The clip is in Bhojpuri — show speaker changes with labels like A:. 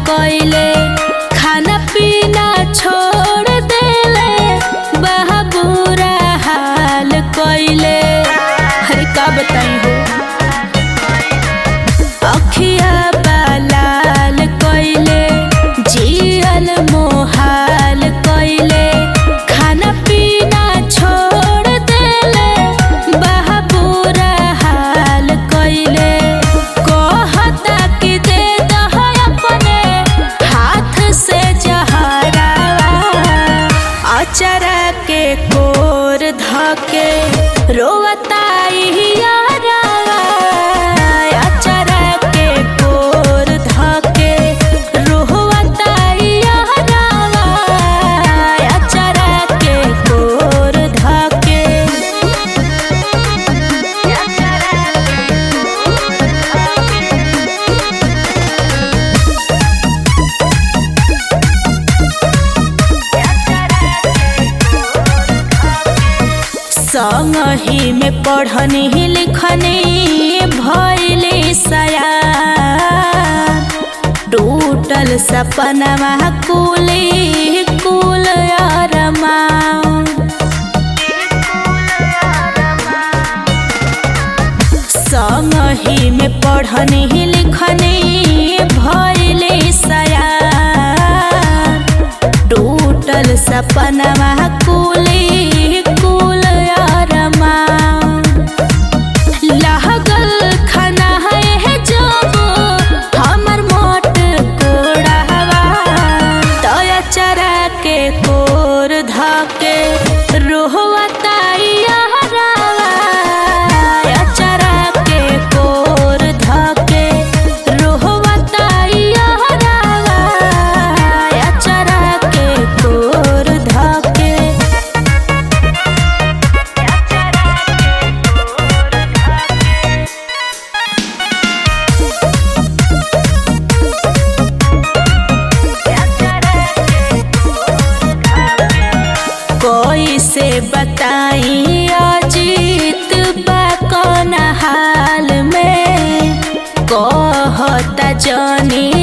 A: कइले खाना पीना छोड़ देले बहा बुरा हाल कइले अरे का बताई हो अखिया बालाल कइले जियल मोहाल कइले खाना पीना छोड़ देले बहा बुरा हाल कइले कहता कि दे दह अपने हाथ से जहरावा अचरा के कोर धके रोवताई यारावा अचरा के कोर धके रोवताई यारावा अचरा के कोर धके संगही में पढ़नी लिखनी भैली सया टूटल सपनवा कुली कुल अरमा संगही में पढ़नी लिखनी भैली सया टूटल सपनवा कुली कुल अरमा लागल खाना है जब हमर मोट कोड़ावा तया चरा के कोर धके रोहवताई हरावा चरा के कोर धके रोहवताई हरावा चरा के कोर धके कोई से बताई अजीत बा कौन हाल में कहता जनी